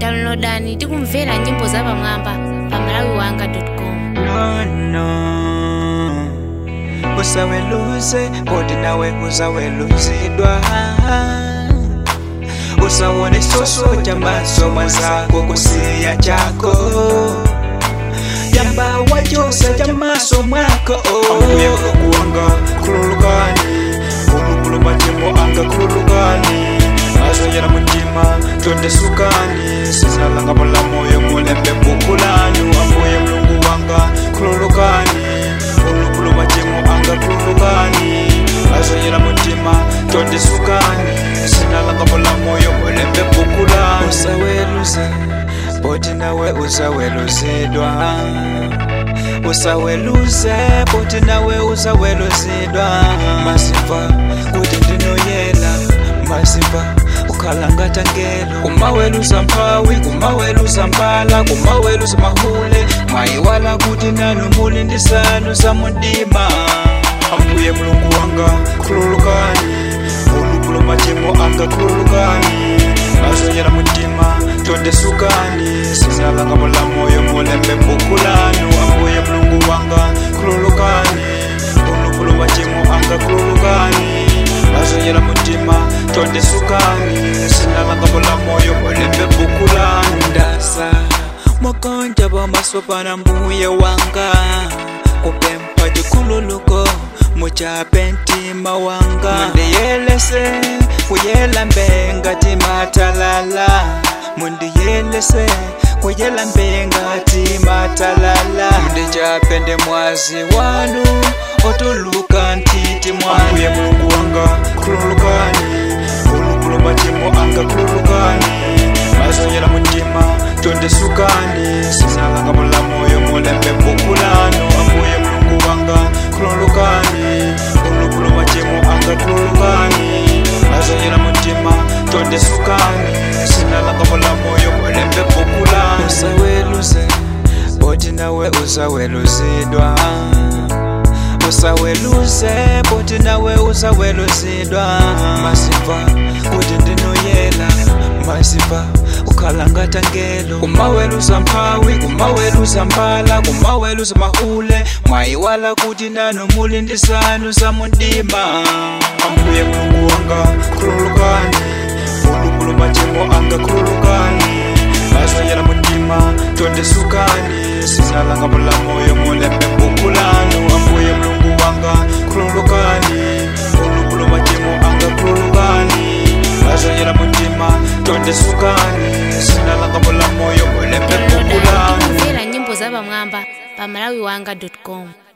downloadani tikumvera nyimbo zapamwamba pa malawiwanga.com no no usaweluze kodi nawe uzaweluzidwa usawone soso chamaso mwenzako kusiya chako yamba wachosa chamaso mwako ambuye kukuwanga kululukani umukulu matemo anga kululukani azonyera mutima tondesukani sizalanga mulamoyo mulembe bukulani ambuye mulungu wanga kululukani umukulu matemo anga kululukani azonyera mutima tondesukani sinalanga mulamoyo mulembe bukulani usaweluze boti nawe uzaweluzidwa usaweluze boti nawe uzaweluzidwa masimba kuti ndinoyela masimba ukhalangata ngelo kumaweluza mphawi kumaweluza mbala kumaweluza mahule mwayiwala kuti nanu muli ndisanu za mundima ambuye mulungu wanga khululukani ulukulo machimo anga khululukani azonyera mutima tondesukani sinalanga mulamoyo mulembe bukulanu ambuye mulungu wanga khululukani ulukulo machimo anga khululukani azonyera mutima tondesukani sinalanga mulamoyo mulembe bukulanu ndasa mokonja bomasopana mbuye wanga kupempa chikhululuko muchape ntima wanga mundiyelese kuyela mbenga timatalala mundiyelese kuyela mbenga timatalala mundichape ndi mwazi wanu otuluka ntiti mwanuye mulungu wanga khululukani ulukulo machimo anga khululukani mazonyera mutima tondesukani sinalanga mulamoyo mulembe bukulano ambuye mulungu wanga khululukani ulukulo machimo anga khululukani mazonyera mutima tondesukani sinalanga mulamoyo mulembe bukulano usaweluze boti nawe uzaweluzidwa usaweluze boti nawe uzaweluzidwa masimba kuti ndinoyela masimba ukhalangata ngelo kumaweluza mphawi kumaweluza mbala kumaweluza mahule mwayiwala kuti nanu muli ndisanu za mundima ambuye mulungu wanga khululukani ulukulo machimo anga khululukani azonyera mutima tondesukani sinalanga mulamoyo mulembe bukulanu ambuye mulungu wanga khululukani ulukulo machimo anga khululukani azonyera mutima tondesukani sinalanga mulamoyo mulembe downloadani bukulanu tikumvera nyimbo zapamwamba pa malawiwanga.com